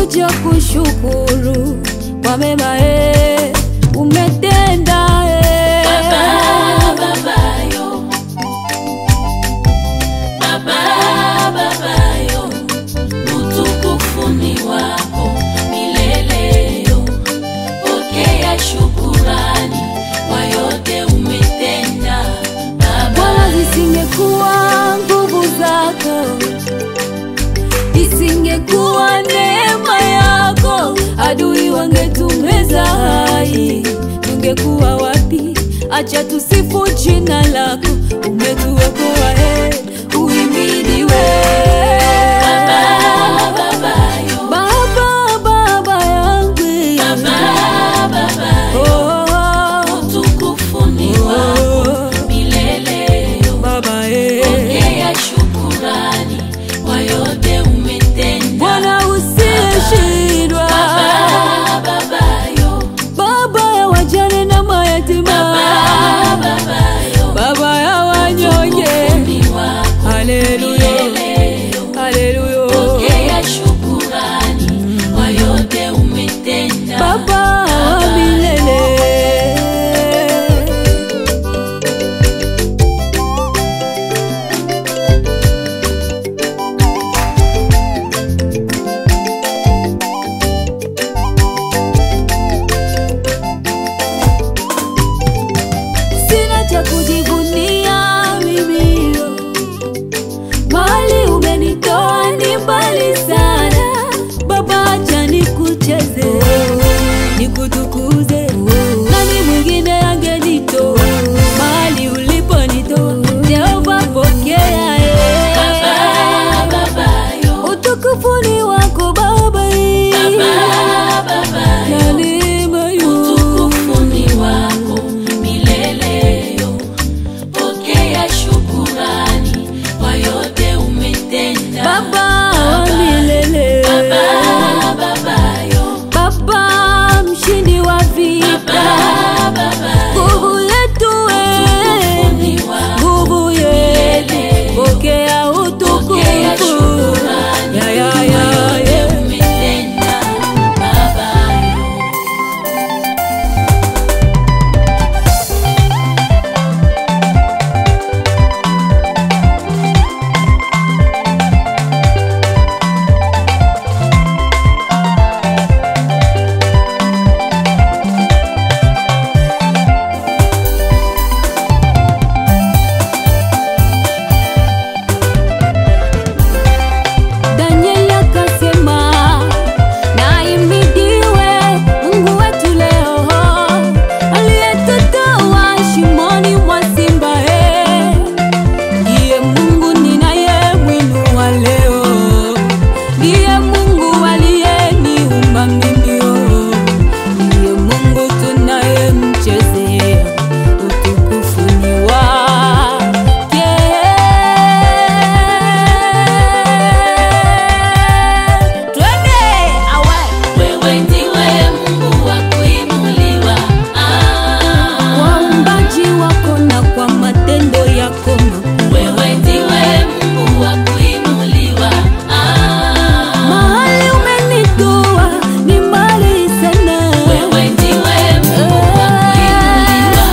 nimekuja kushukuru kwa mema eh, umetenda eh. Baba, babayo. Baba, babayo. Utukufu ni wako milele yo. Pokea shukurani kwa yote umetenda Bwana, Baba. zisingekuwa nguvu zako, isingekuwa neema yako, adui wangetumeza hai, tungekuwa wapi? Acha tusifu jina lako, umetuokoa eh, uhimidiwe Baba, babayo. Baba, baba yangu Baba, babayo. oh, oh, Utukufu ni oh, wako oh, milele yo. Baba eh. Pokea shukurani kwa yote umetenda Bwana usiyeshindwa, Baba, babayo. Baba ya wajane na mayatima, Baba, babayo. Baba ya wanyonge. Utukufu ni wako Haleluya, milele yo. haleluya, Pokea shukurani kwa yote umetenda Baba wa milele. Sina cha kujivunia mimi yo. Mahali umenitoa ni mbali sana Baba, acha nikucheze nikutukuze. Nani mwingine angenitoa mahali uliponitoa? Jehova, pokea eh. Baba, babayo. Utukufu ni wako Baba, Baba, babayo. na neema Utukufu yu ni wako milele yo. Pokea shukurani kwa yote umetenda Baba wa milele, Baba, babayo. Baba mshindi wa vita, Baba, babayo. nguvu yetu Utukufu wewe ni wako nguvu yetu, pokea utukufu. Pokea shukurani Ya, ya, kwa ya, yote ya. umetenda babayo. Danieli akasema, na imidiwe Mungu wetu leo aliyetutoa shimoni mwa simba. eh. Ndiye Mungu ninayemwinua leo, ndiye Mungu aliyeniumba mimi. oh. Ndiye Mungu tunayemchezea, utukufu ni wake. Twende awe Wewe ndiwe Mungu wa kuinuliwa. Ah. waumbaji wako na kwa matendo yako makuu. Wewe ndiwe Mungu wa kuinuliwa. Ah. Mahali umenitoa ni mbali sana. Wewe ndiwe Mungu wa kuinuliwa.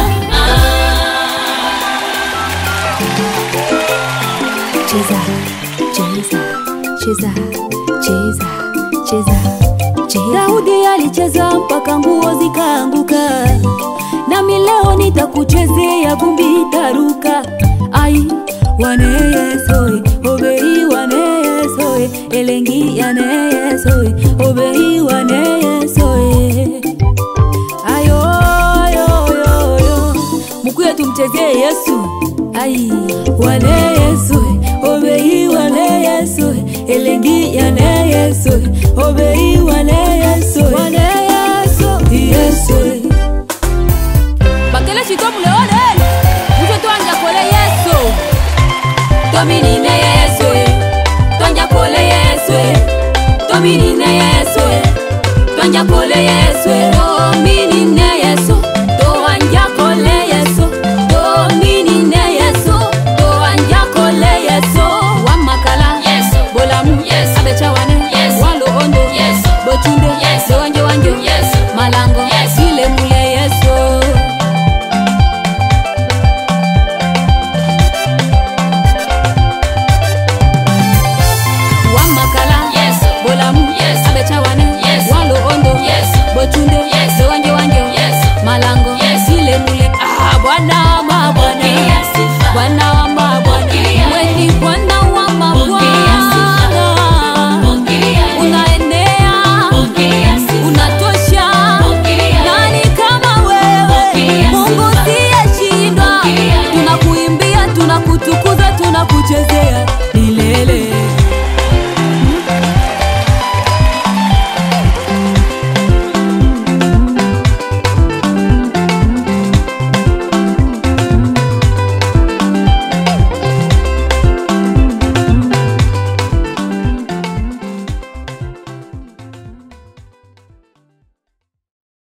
Cheza, cheza, cheza, cheza, cheza, cheza. Daudi alicheza mpaka nguo zikaanguka, nami leo nitakuchezea vumbi taruka. Ai wane yesoe obei wane yesoe elengi ane yesoe obei wane yesoe ayo ayo ayo ayo mukuye tumchezee Yesu ai wane Yesu obei wane Yesu elengi yane Yesu obei wane Yesu wane Yesu Yesu bakele chito muleone muje twanja kole Yesu tominine Yesu twanja kole Yesu tominine Yesu twanja kole Yesu tominine Yesu twanja kole Yesu tominine Yesu twanja kole Yesu wamakala Yesu. bolamu Yesu. abechawane Yesu. walo ondo Yesu. kucheza